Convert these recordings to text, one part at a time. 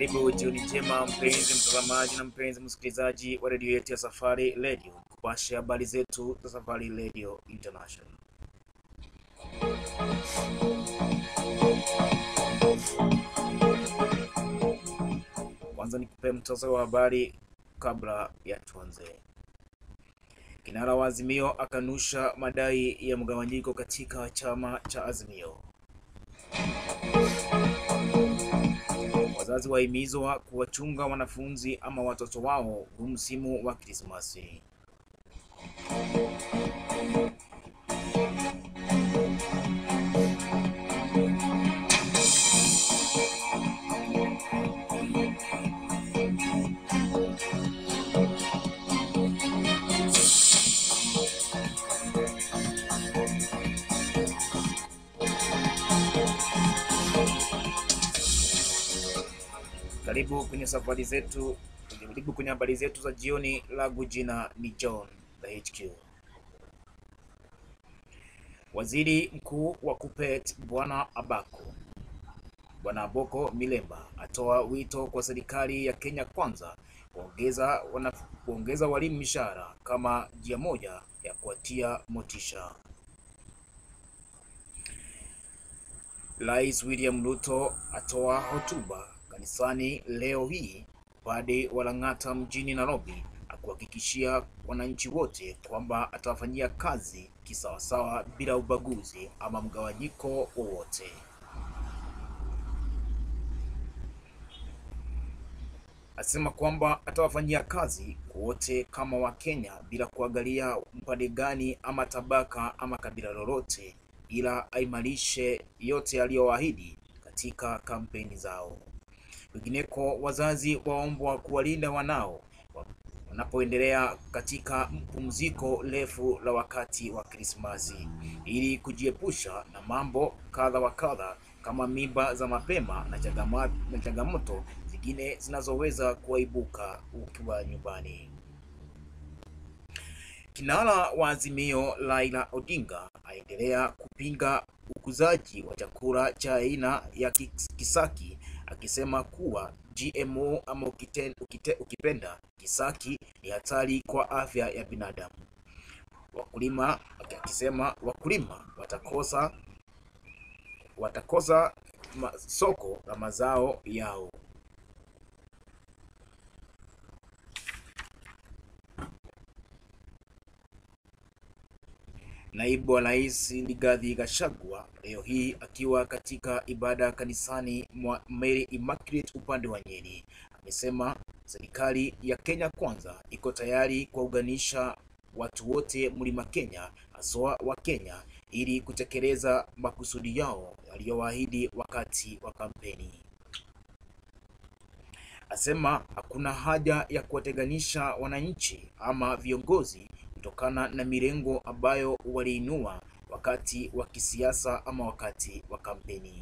Karibu jioni njema, mpenzi mtazamaji na mpenzi msikilizaji wa redio yetu ya Safari Radio, kupasha habari zetu za Safari Radio International. Kwanza nikupe mtasari wa habari kabla ya tuanze. Kinara wa Azimio akanusha madai ya mgawanyiko katika chama cha Azimio. Wazazi wahimizwa kuwachunga wanafunzi ama watoto wao huu msimu wa Krismasi. Karibu kwenye safari zetu, karibu kwenye habari zetu za jioni. Langu jina ni John the HQ. Waziri Mkuu wa KUPPET Bwana Abako Bwana Aboko Milemba atoa wito kwa serikali ya Kenya Kwanza kuongeza wana kuongeza walimu mishahara kama njia moja ya kuwatia motisha. Rais William Ruto atoa hotuba kanisani leo hii pade wa Lang'ata mjini Nairobi, akuhakikishia wananchi wote kwamba atawafanyia kazi kisawasawa bila ubaguzi ama mgawanyiko wowote. Asema kwamba atawafanyia kazi wote kama Wakenya bila kuangalia mpande gani ama tabaka ama kabila lolote, ila aimarishe yote aliyoahidi katika kampeni zao. Kwingineko, wazazi waombwa kuwalinda wanao wanapoendelea katika mpumziko refu la wakati wa Krismasi ili kujiepusha na mambo kadha wa kadha kama mimba za mapema na changama- na changamoto zingine zinazoweza kuibuka ukiwa nyumbani. Kinara wa Azimio Raila Odinga aendelea kupinga ukuzaji wa chakula cha aina ya kis- kisaki akisema kuwa GMO ama ukite, ukite, ukipenda kisaki ni hatari kwa afya ya binadamu. Wakulima akisema wakulima watakosa watakosa ma, soko la mazao yao. Naibu wa Rais Rigathi Gachagua leo hii akiwa katika ibada kanisani mwa Mary Immaculate upande wa Nyeri amesema serikali ya Kenya Kwanza iko tayari kuwaunganisha watu wote mlima Kenya, haswa wa Kenya, ili kutekeleza makusudi yao yaliyowaahidi wakati wa kampeni. Asema hakuna haja ya kuwatenganisha wananchi ama viongozi kutokana na mirengo ambayo waliinua wakati wa kisiasa ama wakati wa kampeni.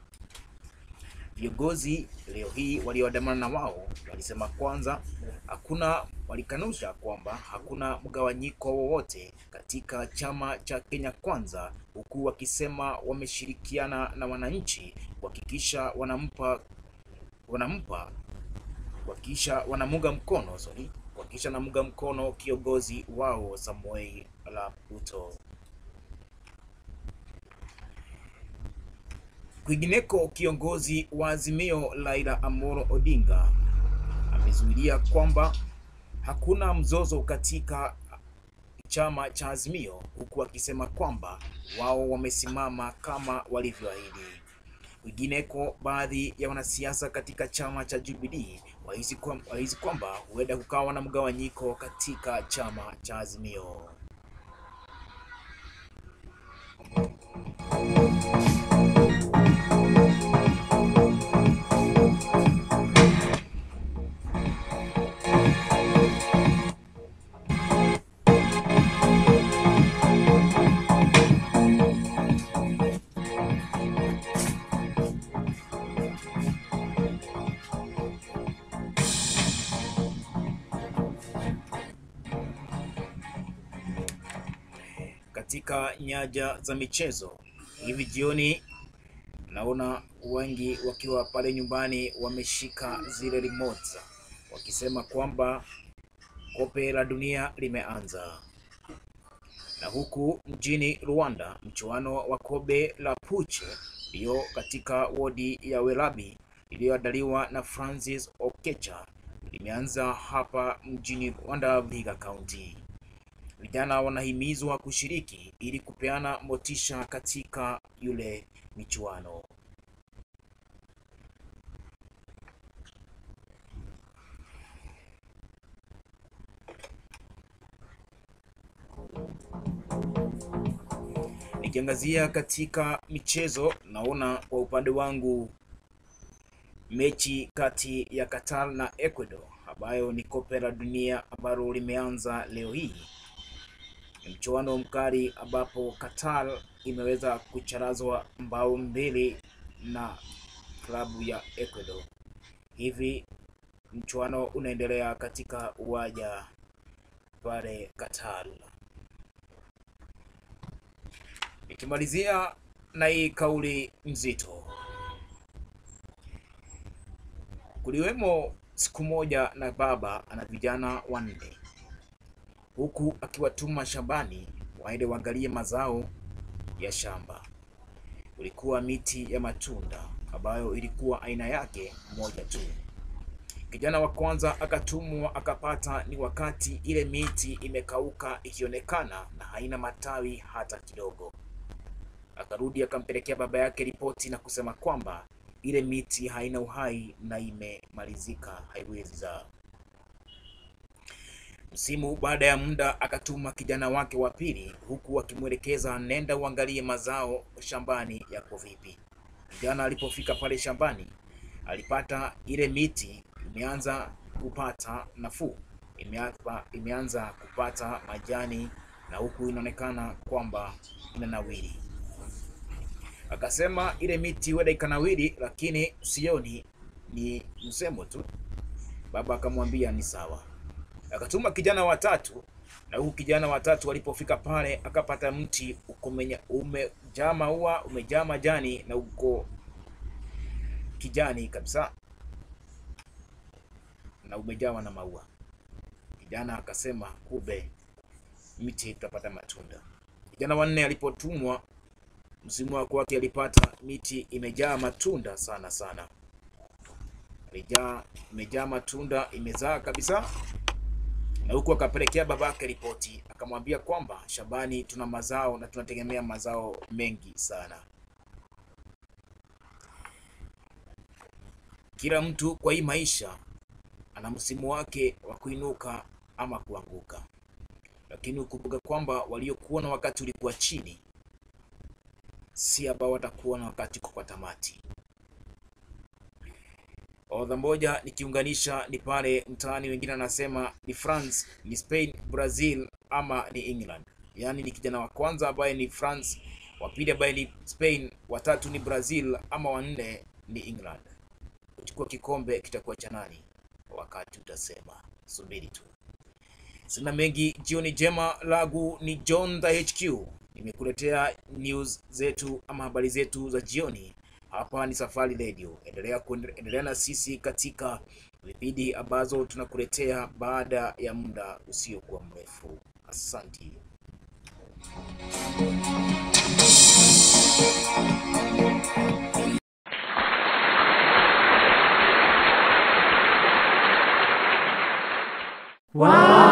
Viongozi leo hii walioandamana na wao walisema kwanza, hakuna walikanusha kwamba hakuna mgawanyiko wowote katika chama cha Kenya Kwanza, huku wakisema wameshirikiana na wananchi kuhakikisha wanampa wanampa kuhakikisha wanamunga mkono sorry, kuhakikisha wanamunga mkono kiongozi wao Samoei Arap Ruto. Kwingineko, kiongozi wa Azimio Raila Amolo Odinga amezuilia kwamba hakuna mzozo katika chama cha Azimio, huku akisema kwamba wao wamesimama kama walivyoahidi. Kwingineko, baadhi ya wanasiasa katika chama cha Jubilee wahisi kwam- wahisi kwamba huenda kukawa na mgawanyiko katika chama cha Azimio. katika nyanja za michezo hivi jioni naona wengi wakiwa pale nyumbani wameshika zile remote wakisema kwamba kombe la dunia limeanza. Na huku mjini Rwanda, mchuano wa kombe la Puche iliyo katika wodi ya Welabi iliyoandaliwa na Francis Okecha limeanza hapa mjini Rwanda, Vihiga County. Vijana wanahimizwa kushiriki ili kupeana motisha katika yule michuano. Nikiangazia katika michezo, naona kwa upande wangu mechi kati ya Qatar na Ecuador ambayo ni kombe la dunia ambalo limeanza leo hii. Ni mchuano mkali ambapo Qatar imeweza kucharazwa mbao mbili na klabu ya Ecuador. Hivi mchuano unaendelea katika uwanja pale Qatar. Nikimalizia na hii kauli nzito, kuliwemo siku moja na baba ana vijana wanne, huku akiwatuma shambani waende waangalie mazao ya shamba. Kulikuwa miti ya matunda ambayo ilikuwa aina yake moja tu. Kijana wa kwanza akatumwa, akapata ni wakati ile miti imekauka ikionekana na haina matawi hata kidogo. Akarudi akampelekea baba yake ripoti na kusema kwamba ile miti haina uhai na imemalizika, haiwezi zaa. Msimu baada ya muda akatuma kijana wake wa pili, huku akimwelekeza nenda uangalie mazao shambani yako vipi. Kijana alipofika pale shambani alipata ile miti imeanza kupata nafuu, imeanza, imeanza kupata majani na huku inaonekana kwamba inanawiri. Akasema ile miti huenda ikanawiri, lakini sioni, ni msemo tu. Baba akamwambia ni sawa. Akatuma kijana watatu, na huku kijana watatu walipofika pale akapata mti uko umenya- umejaa maua, umejaa majani na uko kijani kabisa na umejawa na maua. Kijana akasema kumbe miti tutapata matunda. Kijana wanne alipotumwa msimu wa kwake alipata miti imejaa matunda sana sana, imejaa imejaa matunda, imezaa kabisa, na huku akapelekea babake ripoti, akamwambia kwamba shambani tuna mazao na tunategemea mazao mengi sana. Kila mtu kwa hii maisha ana msimu wake wa kuinuka ama kuanguka, lakini ukumbuka kwamba waliokuwa na wakati ulikuwa chini si ambao watakuwa na wakati kwa tamati. Orodha moja nikiunganisha ni pale mtaani, wengine anasema ni France, ni Spain, Brazil ama ni England. Yaani ni kijana wa kwanza ambaye ni France, wa pili ambaye ni Spain, watatu ni Brazil ama wanne ni England. Kuchukua kikombe kitakuwa cha nani? Wakati utasema, subiri tu. Sina mengi, jioni njema. Lagu ni John the HQ, nimekuletea news zetu ama habari zetu za jioni. Hapa ni Safari Radio, endelea kuende- endelea na sisi katika vipindi ambazo tunakuletea baada ya muda usiokuwa mrefu. Asanti. Wow.